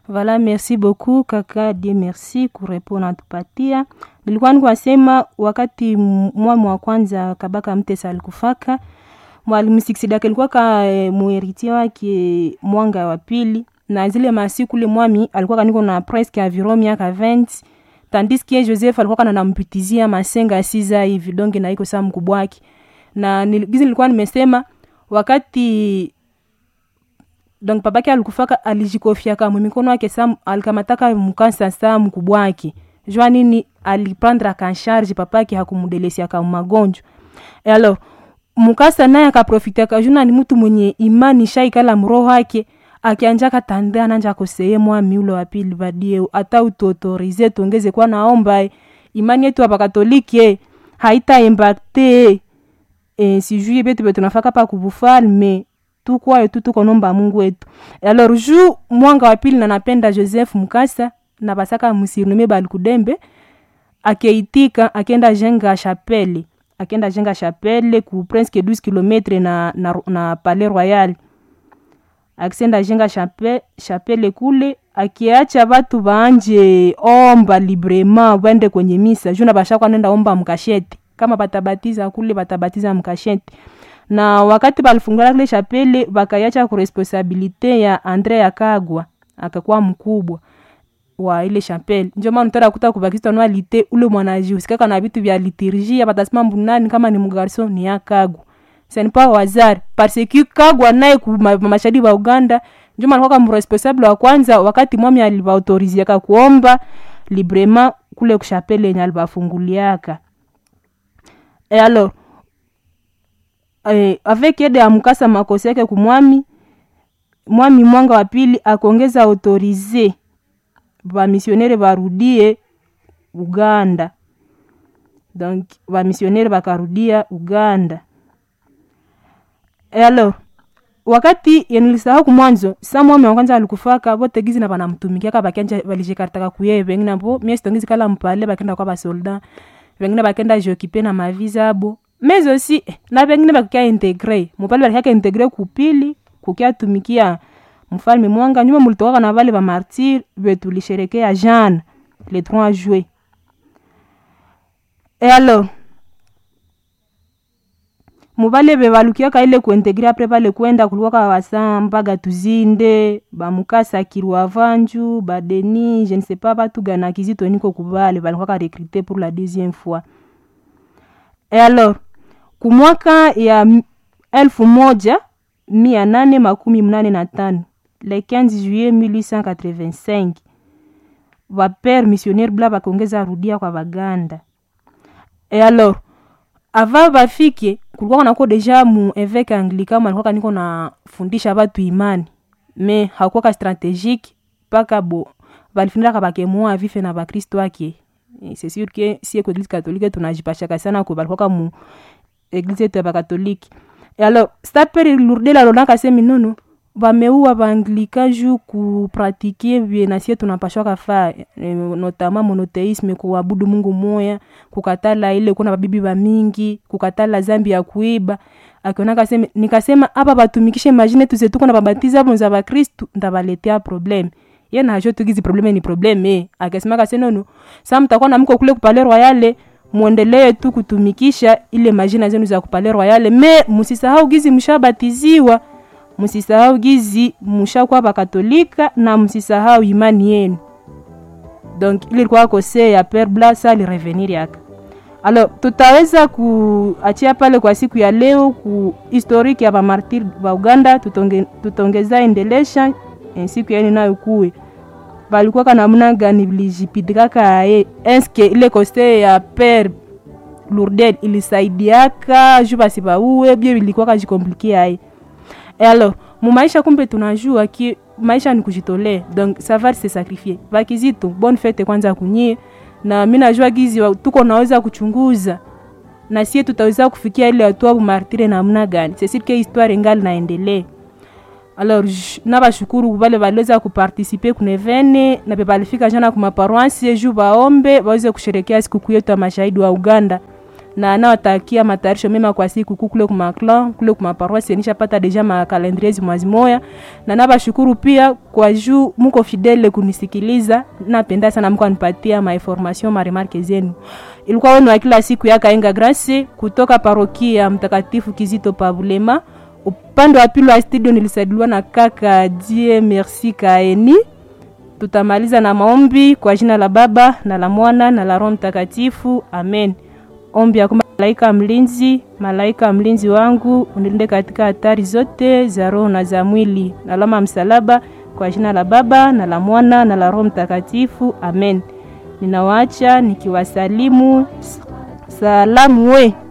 Voilà, merci beaucoup kaka die merci kurepona natupatia. Nilikuwa nikwasema wakati mwami wa kwanza Kabaka Mtesa alikufaka mwalimu Siksidaka alikuwa ka e, muheritie wake mwanga wa pili, na zile masiku ule mwami alikuwa kaniko na presque environ miaka 20 tandis que Joseph alikuwa kana nampitizia masenga siza hivi donge na iko saa mkubwa wake, na gizi nilikuwa nimesema wakati donc babake alikufaka alijikofiaka mumikono yake sa alikamataka mkansa saa mkubwa wake jua nini aliprendre akansharge papake hakumdelesiaka magonjwa e alors mukasa naye akaprofitiaka juna ni mtu mwenye imani shaikala mroho wake akianja katande ananja koseye mwami ule wa pili badie ata utuautorize tuongeze kwa naomba imani yetu hapa katolike haita impacte e, sijui betu betu nafaka pa kubufalme tukwayo tu tukonomba mungu wetu alors ju mwanga wa pili na napenda joseph mukasa na basaka musirnume balikudembe akeitika akenda jenga chapele akenda jenga chapele ku presque 12 km na, na, na palais royal akisenda jenga chape, chapele kule akiacha batu baanje omba librement bende kwenye misa juna bashakwa nenda omba mkasheti kama batabatiza kule batabatiza mkasheti na wakati balifungula kile chapele bakayacha ku responsabilite ya Andre Yakagwa akakuwa mkubwa wa ile chapele ndio maana utara kuta kubakista no alite ule mwanaji usikaka na vitu vya liturgia batasema mbunani kama ni mgarso ni Yakagwa c'est pas wazari parce que Kagwa naye ku mashahidi wa Uganda ndio maana kwa mresponsable wa kwanza wakati mwami alibaautoriziaka kuomba librement kule kushapele yenye alibafunguliaka et alors eh, avec aide ya mkasa makosi yake kumwami mwami mwanga wa pili akongeza autorize bamisionere barudie uganda donc bamisionere bakarudia uganda e alors wakati yenilisahau kumwanzo sa mwami wa kwanza alikufaka bote gizi na banamtumikiaka bakanja balishikaritaka kuye bengine bo mie sitongizi kala mpale bakenda kwa basoldat bengine bakenda jokipe na maviza abo mais aussi na bengine bakukia integre mupale balikiaka integre kupili kukia tumikia mfalme mwanga nyuma mulitokaka na vale bamartir betulisherekea jeanne le 3 juillet et alors muvale bevalukiaka ile kuintegre apre pale kwenda kulikuwaka wasa mpaga tuzinde bamukasa kirwa vanju badeni je ne sais pas batu gana kizito niko kubale balikuwaka recruté pour la deuxième fois et alors kumwaka ya elfu moja mia nane makumi mnane na tano le 15 juillet 1885 vapere missionnaire bla bakongeza rudia kwa baganda et alors ava bafike kulikuwa nako deja mu eveke anglican alikuwa niko nafundisha batu imani me hakuwaka stratégique mpaka bo balifundaka bakemua vife na bakristo ake c'est sûr que si eko eglise catholique tunajipashaka sana ko balikuwaka mu eglise yetu ya bakatolike e alors staperi lurdela lonaka semi nono bameua baanglika ju kupratike vye nasie tunapashwaka fa e, notama monoteisme kuabudu mungu moya kukatala ile kuna babibi bamingi kukatala zambi ya kuiba akionaka seme nikasema apa batumikishe majine tuzetuko na babatiza bonza bakristu ndabaletea probleme ye najo tugizi probleme ni probleme akasemaka senono sa mtakuwa na mko kule kupale royale mwendelee tu kutumikisha ile majina zenu za kupale royale me musisahau gizi mshabatiziwa msisahau gizi mushakuwa bakatolika na msisahau imani yenu donc ili ilikuwa kose ya pere blasa alirevenir yaka alors tutaweza kuachia pale kwa siku ya leo ku historique ya bamartir ba uganda tutonge, tutongeza endelesha en siku yaeni nayo kuwe balikuwaka namna gani vilijipitikaka ye eske ile kose ya pere lourdel ilisaidiaka ju basi bauwe bie vilikuwaka jikomplikia ye et alors mumaisha kumbe tunajua ki maisha ni kujitolea donc savoir se sacrifier vakizito bonne fete kwanza kunyie na mi najua gizi tuko naweza kuchunguza na sie tutaweza kufikia ile hatua bumartire namna gani c'est que histoire ingali naendelee alors nabashukuru vale baliweza kupartisipe kunevene na pe balifika jana kumaparoansi ju baombe baweze kusherekea sikukuu yetu ya mashahidi wa uganda na anawatakia matayarisho mema kwa siku kuu kule kumaklan kule kumaparoisi nishapata deja makalendriezi mwazi moya na nabashukuru pia kwa juu muko fidele kunisikiliza napenda sana mko anipatia mainformation maremarke zenu ilikuwa wenu wa kila siku ya kaenga grasi kutoka parokia mtakatifu kizito pavulema upande wa pili wa studio nilisaidiwa na kaka die merci kaeni tutamaliza na maombi kwa jina la baba na la mwana na la roho mtakatifu amen ombi ya malaika mlinzi malaika mlinzi wangu unilinde katika hatari zote za roho na za mwili na alama msalaba kwa jina la baba na la mwana na la roho mtakatifu amen ninawaacha nikiwasalimu salamu we